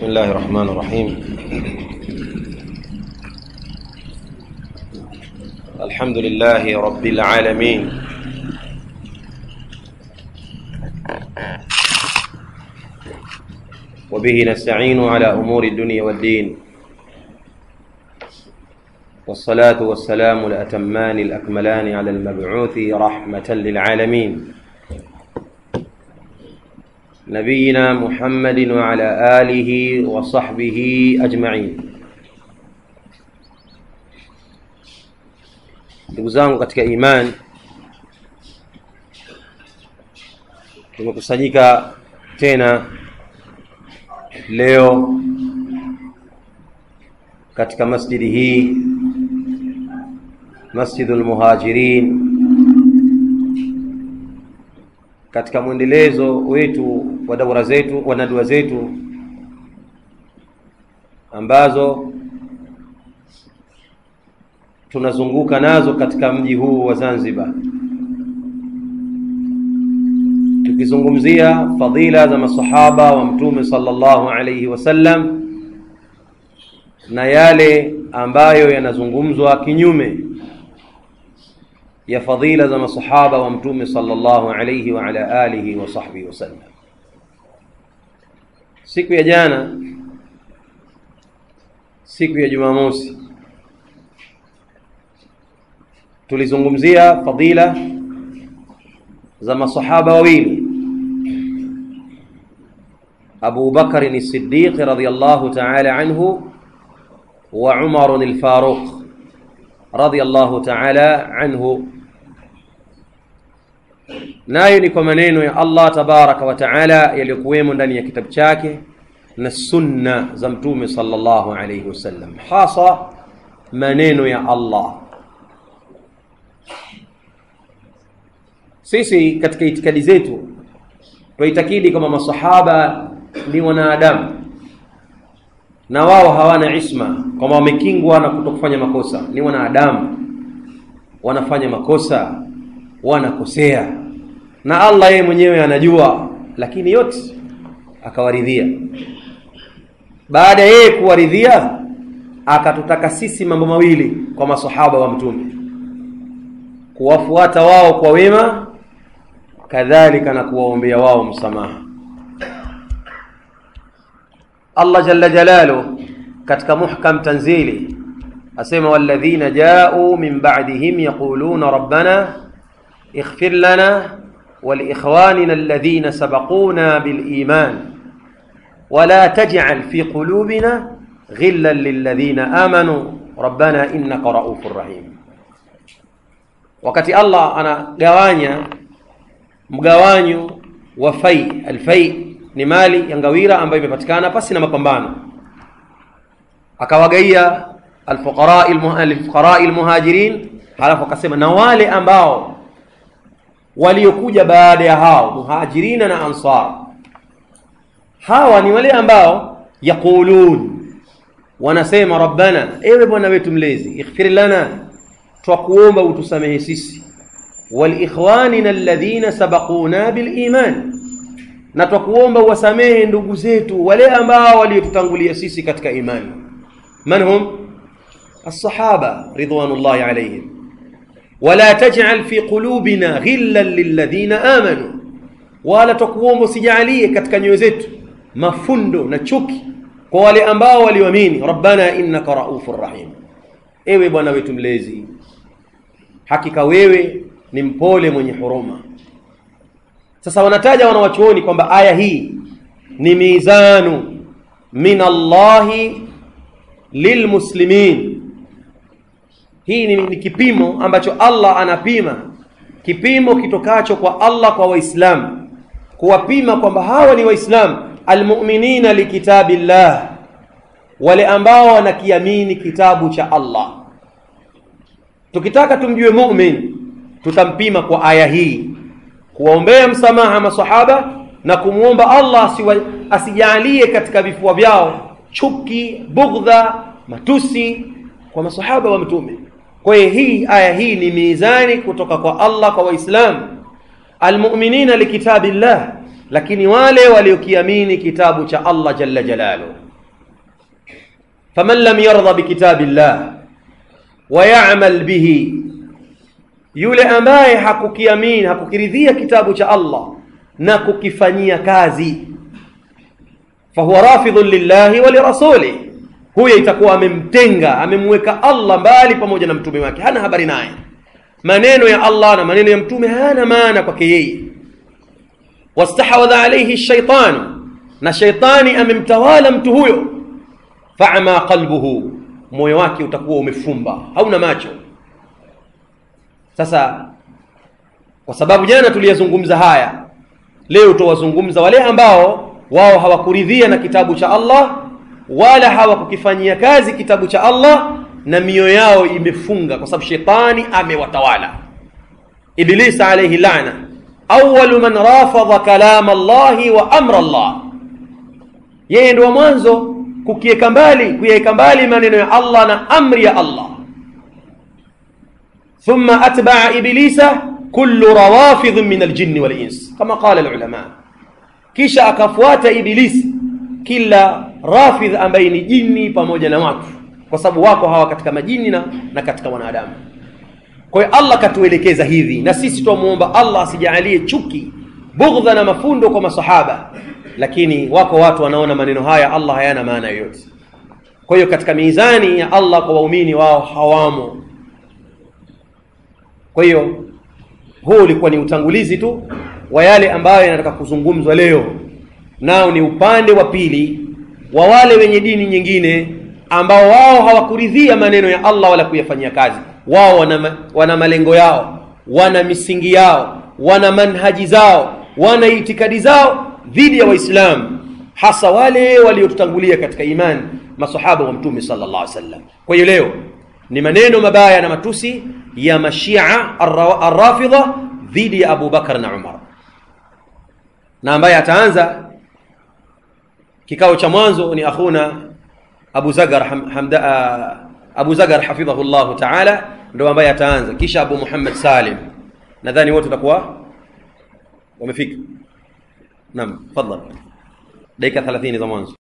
بسم الله الرحمن الرحيم الحمد لله رب العالمين وبه نستعين على أمور الدنيا والدين والصلاة والسلام الأتمان الأكملان على المبعوث رحمة للعالمين نبينا محمد وعلى آله وصحبه أجمعين ndugu zangu katika imani tumekusanyika tena leo katika masjidi hii masjidul muhajirin katika mwendelezo wetu wa daura zetu wa nadua zetu ambazo tunazunguka nazo katika mji huu wa Zanzibar tukizungumzia fadhila za masahaba wa mtume sallallahu alayhi wasallam na yale ambayo yanazungumzwa kinyume ya fadhila za masahaba wa mtume sallallahu alayhi wa ala alihi wa sahbihi wasallam siku ya jana siku ya jumamosi tulizungumzia fadila za masahaba wawili Abu Bakar as-Siddiq radiyallahu ta'ala anhu wa Umar al-Faruq radiyallahu ta'ala anhu nayo ni kwa maneno ya Allah tabaraka wa taala yaliyokuwemo ndani ya kitabu chake na sunna za mtume sallallahu alayhi wasallam hasa maneno ya Allah sisi katika itikadi zetu twaitakidi kama masahaba ni wanadamu na wao hawana isma kwamba wamekingwa na kutokufanya makosa ni wanadamu wanafanya makosa wanakosea na Allah yeye mwenyewe anajua lakini yote akawaridhia baada yeye kuwaridhia akatutaka sisi mambo mawili kwa masahaba wa mtume kuwafuata wao kwa wema kadhalika na kuwaombea wao msamaha Allah jalla jalalu katika muhkam tanzili asema walladhina ja'u min ba'dihim yaquluna rabbana ighfir lana ولإخواننا الذين سبقونا بالإيمان ولا تجعل في قلوبنا غلا للذين آمنوا ربنا إنك رؤوف رحيم wakati Allah anagawanya mgawanyo wa fai alfai ni mali ya ngawira ambayo imepatikana pasi na mapambano akawagaia alfuqara alfuqara almuhajirin halafu akasema na wale ambao waliokuja baada ya hao muhajirina na ansar hawa ni wale ambao yaqulun wanasema rabbana ewe bwana wetu mlezi ighfir lana twakuomba utusamehe sisi walikhwanina alladhina sabaquna biliman na twakuomba uwasamehe ndugu zetu wale ambao waliotutangulia sisi katika imani man hum الصحابه رضوان الله عليهم ولا تجعل في قلوبنا غلا للذين امنوا wala tukuomba usijalie katika nyoyo zetu mafundo na chuki kwa wale ambao walioamini rabbana innaka raufur rahim ewe bwana wetu mlezi hakika wewe ni mpole mwenye huruma sasa wanataja wanawachuoni kwamba aya hii ni mizanu min Allahi lilmuslimin hii ni, ni kipimo ambacho Allah anapima kipimo kitokacho kwa Allah kwa waislamu kuwapima kwamba hawa ni waislamu almu'minina likitabillah wale ambao wanakiamini kitabu cha Allah tukitaka tumjue mu'min tutampima kwa aya hii kuwaombea msamaha masahaba na kumwomba Allah asijalie katika vifua vyao chuki bugdha matusi kwa masahaba wa mtume kwa hiyo hii aya hii ni mizani kutoka kwa Allah kwa waislamu almu'minina likitabillah lakini wale waliokiamini kitabu cha Allah jalla jalalu faman lam yardha bikitabillah wa ya'mal bihi yule ambaye hakukiamini hakukiridhia kitabu cha Allah na kukifanyia kazi fahuwa rafidhun lillahi wa lirasulih huyo itakuwa amemtenga amemweka Allah mbali pamoja na mtume wake hana habari naye maneno ya Allah na maneno ya mtume hayana maana kwake yeye wastahwadha alayhi shaitanu na shaitani amemtawala mtu huyo fa'ama qalbuhu moyo wake utakuwa umefumba hauna macho sasa kwa sababu jana tuliyazungumza haya leo tuwazungumza wale ambao wao hawakuridhia na kitabu cha Allah wala hawakukifanyia kazi kitabu cha Allah na mioyo yao imefunga kwa sababu shetani amewatawala iblis alayhi la'na awwalu man rafadha kalam Allah wa amra Allah yeye ndio mwanzo kukiweka mbali kuyaweka mbali maneno ya Allah na amri ya Allah thumma atba'a iblisa kullu rawafidh min aljinni wal ins kama qala alulama kisha akafuata ibilisi kila rafidh ambaye ni jini pamoja na watu kwa sababu wako hawa katika majini na, na katika wanadamu kwa hiyo Allah katuelekeza hivi na sisi twamuomba Allah asijalie chuki bughdha na mafundo kwa masahaba lakini wako watu wanaona maneno haya Allah hayana maana yoyote kwa hiyo katika mizani ya Allah kwa waumini wao hawamo kwa hiyo huu ulikuwa ni utangulizi tu wa yale ambayo yanataka kuzungumzwa leo nao ni upande wa pili wa wale wenye dini nyingine ambao wao hawakuridhia maneno ya Allah wala kuyafanyia kazi wao wana, wana malengo yao wana misingi yao wana manhaji zao wana itikadi zao dhidi ya waislamu hasa wale waliotutangulia katika imani masahaba wa mtume sallallahu alaihi wasallam kwa hiyo leo ni maneno mabaya na matusi ya mashia arrafidha dhidi ya Abu Bakar na Umar na ambaye ataanza kikao cha mwanzo ni akhuna Abu Zagar hamda Abu Zagar hafidhahu Allah ta'ala ndo ambaye ataanza kisha Abu Muhammad Salim nadhani wote watakuwa wamefika naam tafadhali dakika 30 za mwanzo